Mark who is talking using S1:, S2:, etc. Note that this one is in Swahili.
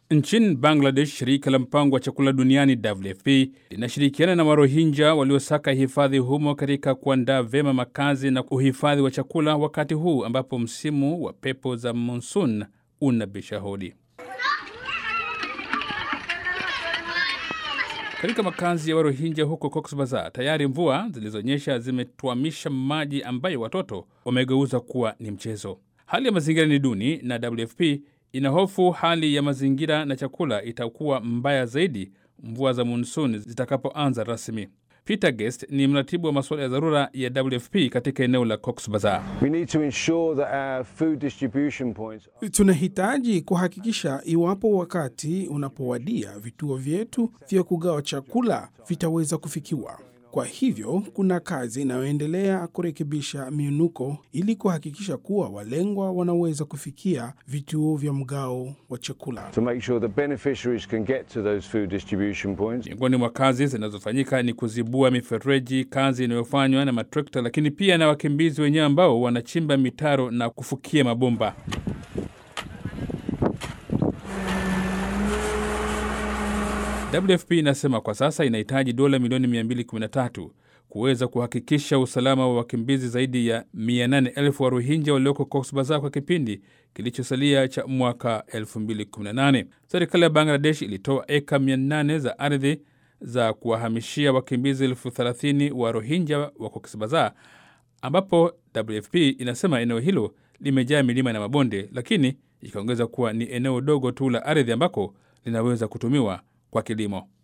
S1: Nchini Bangladesh, shirika la mpango wa chakula duniani WFP linashirikiana na Warohinja waliosaka hifadhi humo katika kuandaa vyema makazi na uhifadhi wa chakula wakati huu ambapo msimu wa pepo za monsun unabisha hodi. Katika makazi ya Warohinja huko Cox Bazar, tayari mvua zilizonyesha zimetwamisha maji ambayo watoto wamegeuza kuwa ni mchezo. Hali ya mazingira ni duni na WFP inahofu hali ya mazingira na chakula itakuwa mbaya zaidi mvua za monsun zitakapoanza rasmi. Peter Guest ni mratibu wa masuala ya dharura ya WFP katika eneo la Cox Bazar.
S2: We need to ensure that our food distribution points
S3: Tunahitaji kuhakikisha iwapo wakati unapowadia vituo vyetu vya kugawa chakula vitaweza kufikiwa. Kwa hivyo kuna kazi inayoendelea kurekebisha miunuko ili kuhakikisha kuwa walengwa wanaweza kufikia vituo vya mgao wa chakula.
S2: to make sure the beneficiaries can get to those food distribution points.
S1: Miongoni mwa kazi zinazofanyika ni kuzibua mifereji, kazi inayofanywa na matrekta, lakini pia na wakimbizi wenyewe ambao wanachimba mitaro na kufukia mabomba. WFP inasema kwa sasa inahitaji dola milioni 213 kuweza kuhakikisha usalama wa wakimbizi zaidi ya 800,000 wa Rohingya walioko Cox Bazar kwa kipindi kilichosalia cha mwaka 2018. Serikali ya Bangladesh ilitoa eka 800 za ardhi za kuwahamishia wakimbizi elfu 30 wa Rohingya wa Cox Bazar, ambapo WFP inasema eneo hilo limejaa milima na mabonde, lakini ikaongeza kuwa ni eneo dogo tu la ardhi ambako linaweza kutumiwa kwa kilimo.